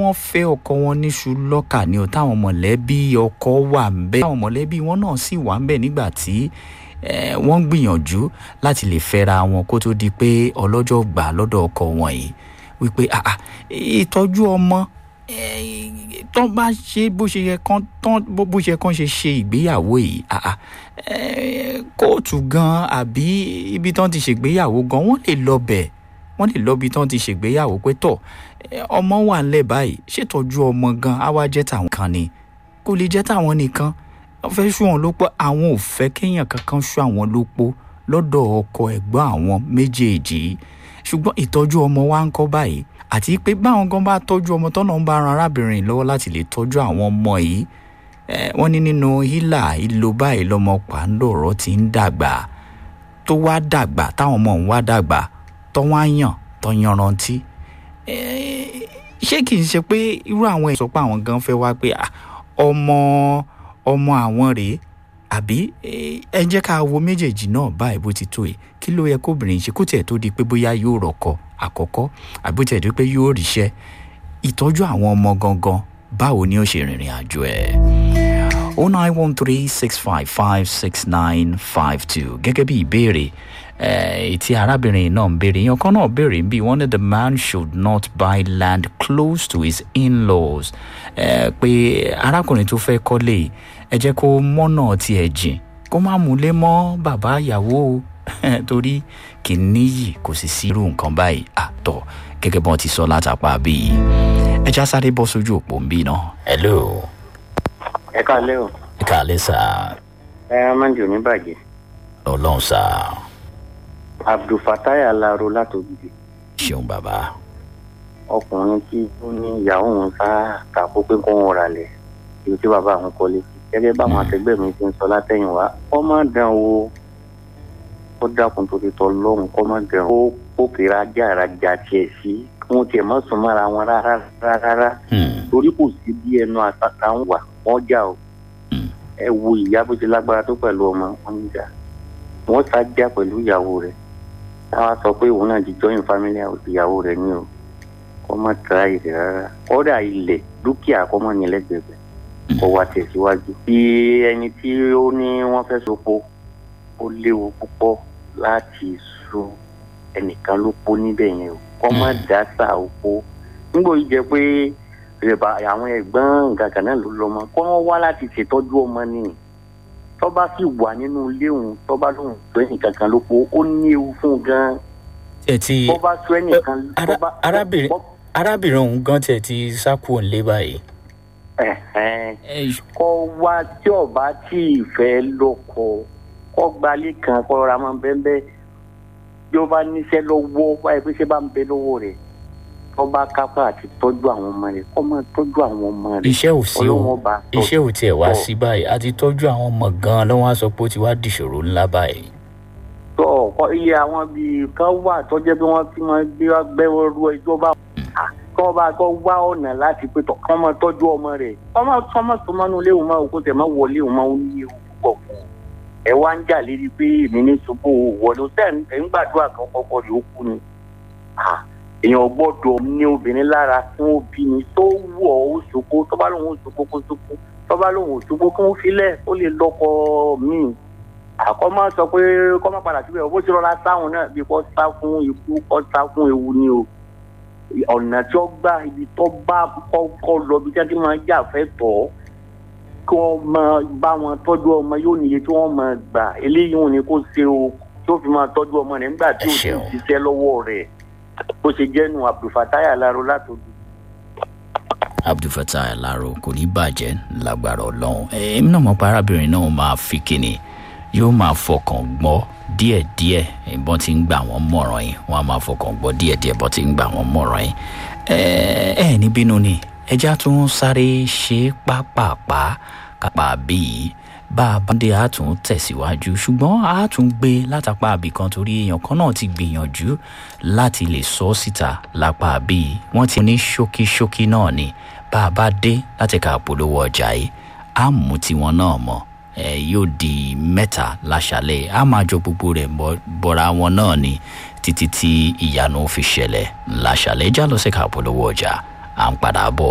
wọ́n fẹ́ ọkọ wọn níṣu lọ́kà ni o táwọn mọ̀lẹ́bí ọkọ wà ń bẹ̀ táwọn mọ̀lẹ́bí wọn náà sì wà ń bẹ̀ nígbà tí eh, wọ́n ń gbìyànjú láti lè fẹ́ra wọn kó tó di pé ọlọ́jọ́ gbà lọ́dọ̀ ọkọ wọn yìí wípé ah ah ìtọ́jú ọmọ eh, tán bá ṣe bó ṣe yẹ kán tán bó bó ṣe yẹ kán ṣe ṣe ìgbéyàwó yìí ah ah eh, kóòtù gan àbí ibi tán ti ṣègbéyàwó gan wọ́n lè lọ bẹ̀ wọ́n lè lọ bí tán ti ṣègbéyàwó pé tọ̀ eh, ọmọ wà ńlẹ̀ báyìí ṣètọ́jú ọmọ gan á wá jẹ́ tàwọn kan ni kò lè jẹ́ tàwọn nìkan wọ́n fẹ́ ṣú wọn lópó àwọn ò fẹ́ kéèyàn kankan ṣú àwọn lópó lọ́dọ̀ ọkọ ẹ̀gbọ́n àwọn méjèèjì yìí ṣùgbọ́n ìtọ́jú ọmọ wa ń kọ́ báyìí àti pé báwọn gan bá tọ́jú ọmọ tọ́nà ń bá ran arábìnrin lọ́wọ́ láti lè tọ́jú àwọn ọmọ yìí eh, wọ́n ní nínú hílà ìlò báyìí lọ́mọ pàǹdọ̀rọ̀ ti ń dàgbà tó wá dàgbà táwọn ọmọ òun wá dàgbà tó wá yàn tó yanrantí Eh, ṣé kì í ṣe pé irú àwọn ẹ̀ sọ pé àwọn gan fẹ́ wá pé ah, ọmọ ọmọ àwọn rèé àbí eh, ẹ jẹ́ ká wo méjèèjì náà báyìí bó ti tó yìí kí ló yẹ kóbìnrin ṣe kó tiẹ̀ tó di pé bóyá yóò rọ̀kọ àkọ́kọ́ àbí ó tiẹ̀ di pé yóò ríṣẹ́ ìtọ́jú àwọn ọmọ gangan báwo ni ó ṣe rìnrìn àjò ẹ̀. o nine one three six five five six nine five two gẹ́gẹ́ bí ìbéèrè eh, tí arábìnrin náà ń béèrè yan kan náà béèrè bí wọ́n ní the man should not buy land close to his in-laws eh, pé arákùnrin tó fẹ́ kọ́lé yìí, ẹ jẹ́ kó mọ́nà tiẹ̀ jìn kó má múlé mọ́ bàbá ìyàwó o torí kì í níyì kò sì sí irú nǹkan báyìí àtọ̀ gẹ́gẹ́ bí wọ́n ti sọ látàpá bíi ẹ já sáré bọ́ sójú òpó ń bí náà. hello ẹ káalẹ́ o ẹ kàlẹ́ sá ẹ máa ń jò ní bàjẹ́ ọlọ́run sá abdulfatai alaro látòjìdì ṣeun bàbá ọkùnrin tí ó ní ìyàwó òun sá kàkó pé kó wọn rà lẹ̀ ibi tí bàbá àwọn kọ́lé sí gẹ́gẹ́ báwọn akẹgbẹ́ mi ti ń sọ látẹ̀yìnwá kọ́ má dán o ó dákun tó ti tọ́ lọ́hùn kọ́ má dán o ó kéré ajá ìrajà tiẹ̀ sí kí wọ́n tiẹ̀ má sùn mọ́ra wọn rárá rárá Hmm, torí kò sí bí ẹnu àtàtà ń wà wọ́n jà o hmm, ẹ wo ìyá bó ti lágbára tó pẹ̀lú ọmọ wọn ń jà wọ́n sá já pẹ̀lú ìyàwó rẹ̀ táwa sọ pé òun náà ti join family house ìyàwó rẹ̀ ní o kọ́ má tra ìrẹ̀ rárá kọ́dà ilẹ̀ dúkìá kọ́ mọ́ ní lẹ́gbẹ̀ẹ́ kọ́ wa tẹ̀síwájú. bí ẹni tí ó ní wọ́n fẹ́ sopo ó léwu púpọ̀ láti so ẹnìkan ló po níbẹ̀ yẹn o kọ́ má dá sá oko nígbà yìí jẹ́ pé ìrẹ̀bà àwọn ẹ̀gbọ́n nǹkan kan náà ló lọ́mọ kọ́ wọ́n wá láti ṣètọ́jú ọmọ nìyí tọ́ba sì wà nínú ilé òun tọ́ba lòun tó ẹnìkan kan ló po ó ní ewu fún un gan-an ẹ ti bọ́ba tó ẹnìkan ara- bọ́ba- arábìnrin- bọ́- arábìnrin òun gan tiẹ̀ ti sá kúrò nílé báyìí. ẹ̀hẹ́n. ẹ kọ́ wá tí ọba tí ìfẹ́ lọ́kọ kọ́ gbalé kan kọ́ ra máa bẹ́ẹ̀ bí ó bá níṣẹ́ lọ́wọ́ wáyé pé ṣé bá ń bẹ lọ́wọ́ rẹ̀ tọ́ba kápá àti tọ́jú àwọn ọmọ rẹ̀ kọ́ máa tọ́jú àwọn ọmọ rẹ̀ iṣẹ́ ò sí o ọlọ́wọ́n bá tọ́ iṣẹ́ ò tiẹ̀ wá tọ́. sí báyìí a ti tọ́jú àwọn ọmọ gan-an lọ́wọ́ á sọ pé ó ti wá dìṣòro ńlá báyìí. tọ́ ọ̀kọ́ iye àwọn bíi kan wà tó jẹ́ pé wọ́n fi máa gbé wá gbẹ́wọ́ ru ẹjọ́ bá kọ́ bá kọ́ wá ọ̀nà láti pé tọ̀ kọ́ máa tọ́jú ọmọ rẹ̀ ọmọ ọmọ tó máa ń lé òun máa wò kó tẹ̀ máa wọlé òun máa ń ní ewu púpọ̀ fún un ẹ wá ń jà lérí pé èmi ní ṣubú wọlé tẹ̀ ń gbàdúrà kan kọ́kọ́ rẹ̀ ó kú ni Ah, èèyàn gbọ́dọ̀ ní obìnrin lára fún òbí ni tó wù ọ́ ó ṣòkó tó bá lóun ó ṣòkó kó ṣòkó tó bá lóun ò ṣòkó kó filẹ̀ ó lè lọ́kọ míì àkọ́ máa sọ pé kọ́ máa padà síbẹ̀ bó ṣe rọra sáwọn náà bí kò sá fún ikú kò sá fún ewu ni o ọ̀nà tí ó gbà ibi tó bá kọ́kọ́ lọ bí jáde máa jà fẹ́ tọ̀ kí wọ́n máa bá wọn tọ́jú ọmọ yóò níye tí wọ́n máa gbà eléyìí wọn ni kò ṣe o tí ó fi máa tọ́jú ọmọ rẹ̀ nígbà tí Ẹ ó ti ṣeun. ṣiṣẹ́ lọ́wọ́ rẹ̀ bó ṣe jẹ́nu abdulfatai alaro látòdù. abdulfatah alaro kò ní bàjẹ́ lágbára ọlọ́run èmi náà mọ̀ pé arábìnrin náà máa fi kíni yóò máa fọkàn gbọ́ díẹ̀díẹ̀ ìbọn tí ń gbà wọ́n mọ̀ràn yìí wọ́n á máa fọkàn gbọ́ díẹ̀díẹ̀ bọ́n tí ń gbà wọ́n mọ̀ràn yìí ẹ ẹ ní bínú ni ẹja tún sáré ṣe pápápá kápá bíi bá a bá dé a tún tẹ̀síwájú ṣùgbọ́n a tún gbé látàpá àbí kan torí èèyàn kan náà ti gbìyànjú láti lè sọ ọ́ síta lápá bíi wọ́n ti ní ṣókíṣókí náà ni bá a bá dé láti ka polówó ọjà yìí á mú tiwọn náà mọ́ ẹ yóò di mẹ́ta láṣálẹ̀ á máa jọ gbogbo rẹ̀ bọ́- bọ́ra wọn náà ni títí tí ìyanu fi ṣẹlẹ̀ láṣálẹ̀ já lọ sí ka polówó ọjà à ń padà bọ̀.